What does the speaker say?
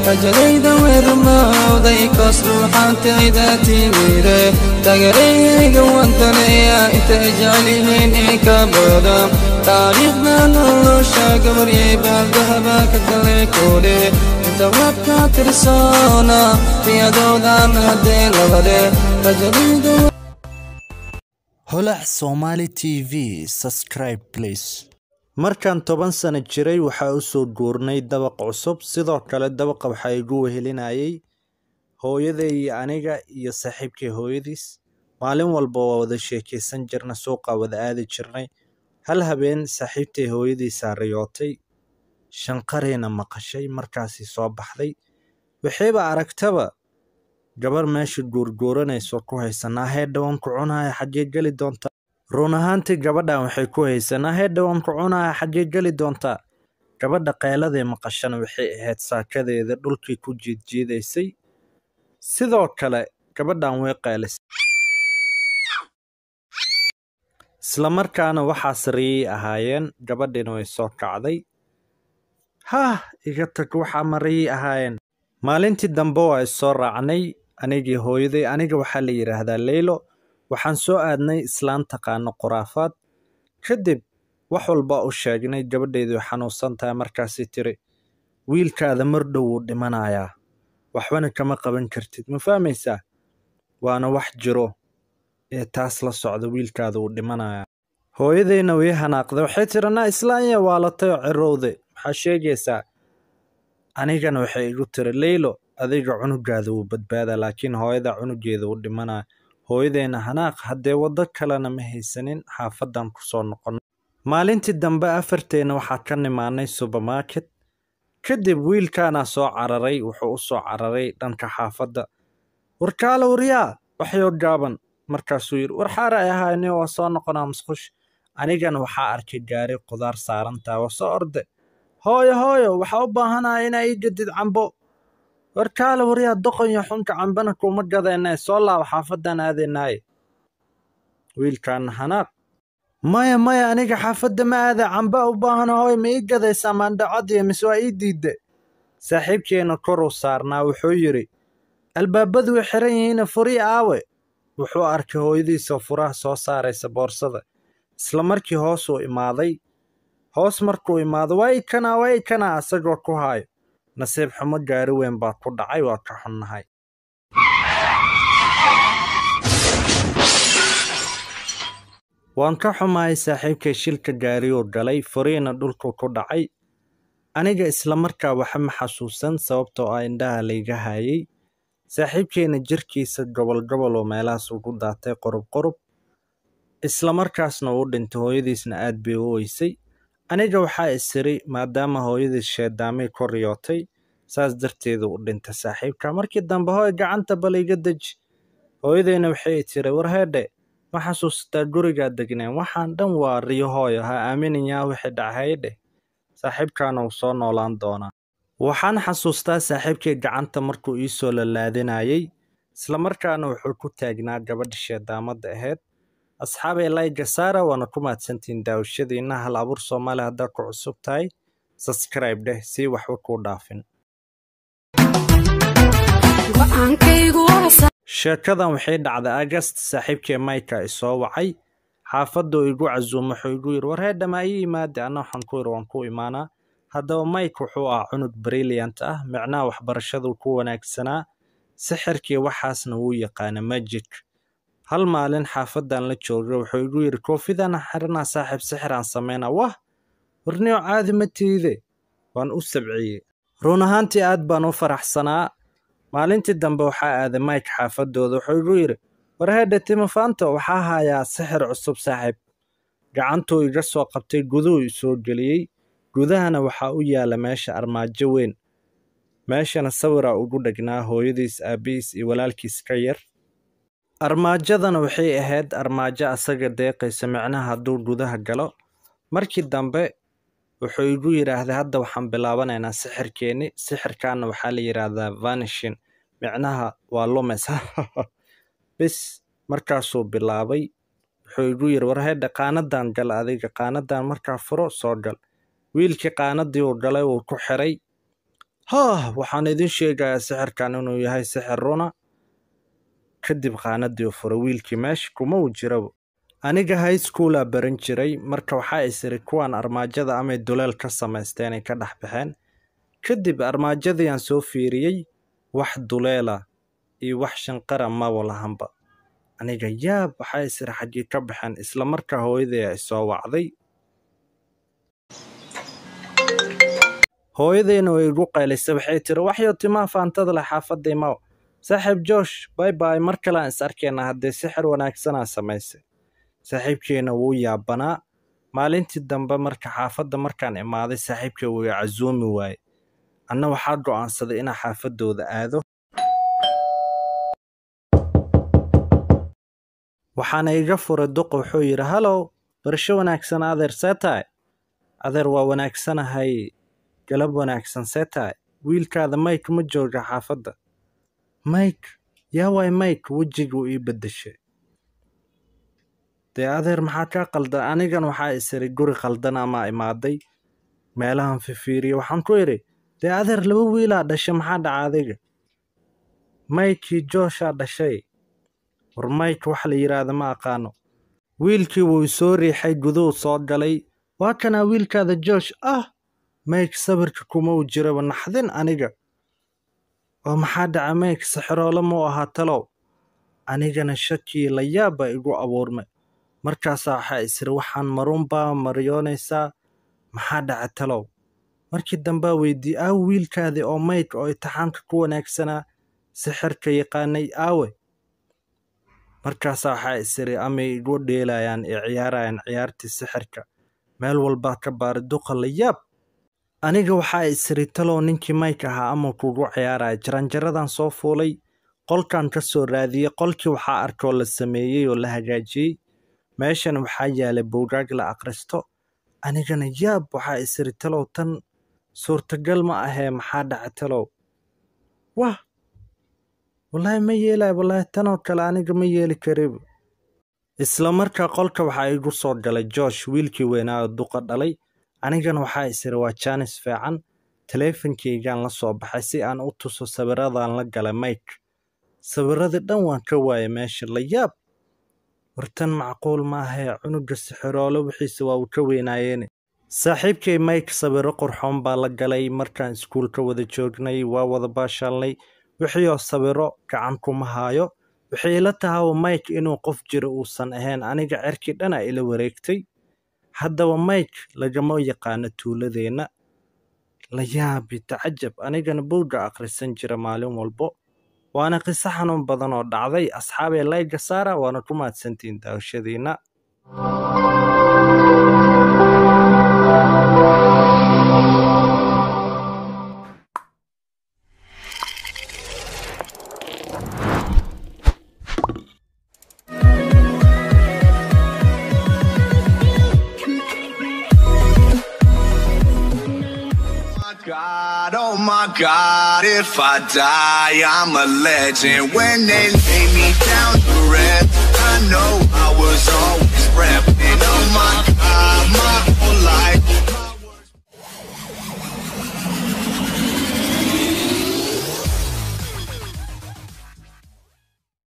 rajalayda way rumowday koos ruuxaantayda timide tagarayayga wantaneeya intay jecel yihiin in ka bada taariikhda nolosha gabaryay baaldahaba ka galay koodhe inta wabka tirsoona riyadoodan haddee labadhe rajalayda holac somali t v subscribe please markaan toban sano jiray waxaa u soo guurnay dabaq cusub sidoo kale dabaqa waxaa igu wehelinayay hooyaday iyo aniga iyo saaxiibkay hooyadiis maalin walba waa wada sheekaysan jirna suuqa wada aadi jirnay hal habeen saaxiibtay hooyadiisaa riyootay shanqarayna maqashay markaasii soo baxday waxayba aragtaba gabar meesha guurguuranayso ku haysanaa heedhawan ku cunaya xaggee geli doontaa run ahaantii gabadhan waxay ku haysanaa heedhawan ku cunaya xaggee geli doontaa gabadha qeeladay maqashana waxay ahayd saakadeeda dhulkii ku jiidjiidaysay sidoo kale gabadhan way qeelisay islamarkaana waxaas riyay ahaayeen gabadhiina way soo kacday haah iga tag waxaa ma riyay ahaayeen maalintii dambe waa issoo raacnay anigii hooyaday aniga waxaa la yidhaahdaa leylo waxaan soo aadnay islaan taqaano khuraafaad kadib wax walba u sheegnay gabadheedu xanuunsan tahay markaasii tiri wiilkaada mar dhow wuu dhimanayaa waxbana kama qaban kartid ma fahmaysaa waana wax jiro ee taas la socda wiilkaada wuu dhimanayaa hooyadayna way hanaaqday waxay tiri naa islaanya waalatay oo cirowde maxaa sheegaysaa anigana waxay igu tiri leylo adiga cunugaada wuu badbaadaa laakiin hooyada cunugeeda wuu dhimanaya hooyadeyna hanaaq haddee waddo kalena ma haysanin xaafadan ku soo noqonnay maalintii dambe afarteenna waxaa ka nimaanay subermarket kadib wiilkaanaa soo cararay wuxuu u soo cararay dhanka xaafadda warkaale waryaa waxyoo gaaban markaasuu yidhi war xaara ay ahaayni waa soo noqonaa musqush anigana waxaa arkay gaari qudaar saarantaa waa soo orde hooyo hooyo waxaa u baahanaya inaa ii gadid cambo warkaale waryaa doqonyo xunka cambana kuma gadeenee soo laaba xaafadan aadaynaaye wiilkaana hanaaq maya maya aniga xaafadda ma aada camba u baahana hooy ma ii gadaysaa maandhacadiyo mise waa ii diidde saaxiibkeena koruu saarnaa wuxuu yidhi albaabadu way xiran yihiina furii aawe wuxuu arkay hooyadiisa furaha soo saaraysa boorsada isla markii hoosuu imaaday hoos markuu imaado waa ikanaa waa ikanaa asagoo ku haayo nasiib xumo gaari weyn baa ku dhacay waa ka xunnahay waan ka xumahay saaxiibkay shilka gaariyuu galay furiina dhulku ku dhacay aniga islamarkaa waxa ma xasuusan sababtoo ah indhaha layga haayay saaxiibkeenna jirkiisa gobol gobol oo meelahaas ugu daatay qorub qorub islamarkaasna uu dhintay hooyadiisna aad bay u weysay aniga waxaa isiri maadaama hooyadiis sheedaamay ku riyootay saas darteedu u dhintay saaxiibka markii dambe hooy gacanta bal iga deji hooyadeyna waxay tiri war heedhe ma xasuusataa gurigaa degneen waxaan dhan waa riyo hooyo ha aaminayaa wixii dhacaydhe saaxiibkaana uu soo noolaan doonaa waxaan xasuustaa saaxiibkay gacanta markuu ii soo lalaadinayay islamarkaana wuxuu ku taagnaa gabadha sheedaamadda ahayd asxaabay layga saara waana ku mahadsantihiin daawashadiina hal abuur soomaali haddaa ku cusub tahay subscribe dheh sii waxba kuu dhaafin sheekadan waxay dhacday agast saaxiibkee mayka isoo wacay xaafaduu igu casuumo wuxuu igu yidhi war heedhamaa ii yimaade anna waxaan ku yidhi waan ku imaanaa haddaba mike wuxuu ah cunug brilliant ah micnaha waxbarashaduu ku wanaagsanaa sixirkii waxaasna wuu yaqaana magic hal maalin xaafadan la jooga wuxuu igu yidhi koofidana xiranaa saaxiib sixiraan sameynaa wah warniyo caadi ma tiide waan u sabciyey run ahaantii aad baan u faraxsanaa maalintii dambe waxaa aaday mike xaafadooda wuxuu igu yidhi war heedhe timafaanto waxaa hayaa sixir cusub saaxiib gacantuu iga soo qabtay guduhu isoo geliyey gudahana waxaa u yaala meesha armaajo weyn meeshana sawiraa ugu dhegnaa hooyadiis aabbihiis iyo walaalkiis ka yar armaajadana waxay ahayd armaajo asaga deeqaysa micnaha hadduu gudaha galo markii dambe wuxuu igu yidhaahday hadda waxaan bilaabanaynaa sixirkeenni sixirkaana waxaa la yidhaahdaa vanishin micnaha waa lumes bis markaasuu bilaabay wuxuu igu yidhi war heedha qaanadan gal adiga qaanadan markaa furo soo gal wiilkii qaanadii uu galay wuu ku xiray haah waxaan idin sheegayaa sixirkan inuu yahay sixir runa kadib qaanadii furay wiilkii meesha kuma uu jirabo aniga high schoolaa baran jiray marka waxaa isiri kuwaan armaajada amay duleel ka samaysteenay ka dhex baxeen kadib armaajadii aan soo fiiriyey wax duleela iyo wax shanqara maba lahanba aniga yaab waxaa isiri xaggii ka baxeen isla markaa hooyaday ay soo wacday hooyadayna way igu qaylisay waxay tiri waxyo timaa faantada leh xaafadda imaw saaxiib joosh bay bay mar kale aan is arkaynaa haddee sixir wanaagsanaa samaysay saaxiibkeenna wuu yaabanaa maalintii dambe marka xaafadda markaan imaaday saaxiibkay wuu i casuumi waaye anna waxaa go'aansaday inaa xaafaddooda aado waxaana iga furay duqa wuxuu yidhi halow barasho wanaagsan adeer see tahay adeer waa wanaagsanahay galab wanaagsan see tahay wiilkaada mike ma jooga xaafadda mike yaa waay mike wejiguu ii beddeshay dee adeer maxaa kaa qaldan anigan waxaa isiri guri qaldan amaa imaaday meelahan fifiiriye waxaan ku idhi dee adeer laba wiilaa dhashay maxaa dhaca adiga maykii jooshaa dhashay war mayk wax la yidhaahda ma aqaano wiilkii wuu isoo riixay guduhu soo galay waa kanaa wiilkaada joosh ah mayk sawirka kuma uu jiraba naxdin aniga oo maxaa dhaca mayk sixiroole muu ahaa talow anigana shakii la yaab baa igu abuurmay markaasaa waxaa isiri waxaan maruunbaa maryoonaysaa maxaa dhaca talow markii dambaa weydii aawe wiilkaadii oo mayk oo intixaanka ku wanaagsanaa sixirka yaqaanay aawe markaasaa waxaa isiri amay igu dheelayaan ee ciyaarayaan ciyaartii sixirka meel walbaa ka baari duqa la yaab aniga waxaa isiri talow ninkii mayk ahaa ama kugu ciyaaraya jaranjaradan soo fuulay qolkan ka soo raadiyey qolkii waxaa arkoo la sameeyey oo la hagaajiyey meeshan waxaa yaalay buugaag la akhristo anigana yaab waxaa isiri talow tan suurtagal ma ahee maxaa dhaca talow wah wallaahi ma yeelay wallaahi tanoo kale aniga ma yeeli kariba isla markaa qolka waxaa igu soo galay joosh wiilkii weynaa oo duqa dhalay anigana waxaa isiri waa jaanis fiican taleefankaygaan la soo baxay si aan u tuso sawiradan la galay mike sawiradii dhan waan ka waayay meesha la yaab wartan macquul ma ahee cunuga sixiroole wixiise waa uu ka weynaayeene saaxiibkay mike sawiro qurxoon baa la galay markaan iskuulka wada joognay waa wada baashaalnay wixiioo sawiro gacan kuma haayo waxay ila tahawa mike inuu qof jiro uusan ahayn aniga cerkii dhana ila wareegtay haddaba mike lagama yaqaano tuuladeenna la yaabi tacajab anigana buugga akhrisan jira maalin walbo waana qiso xanuun badan oo dhacday asxaabee layga saara waana ku mahadsantihiin daawashadiinna God, oh my God, if I die, I'm a legend. When they lay me down to rest, I know I'll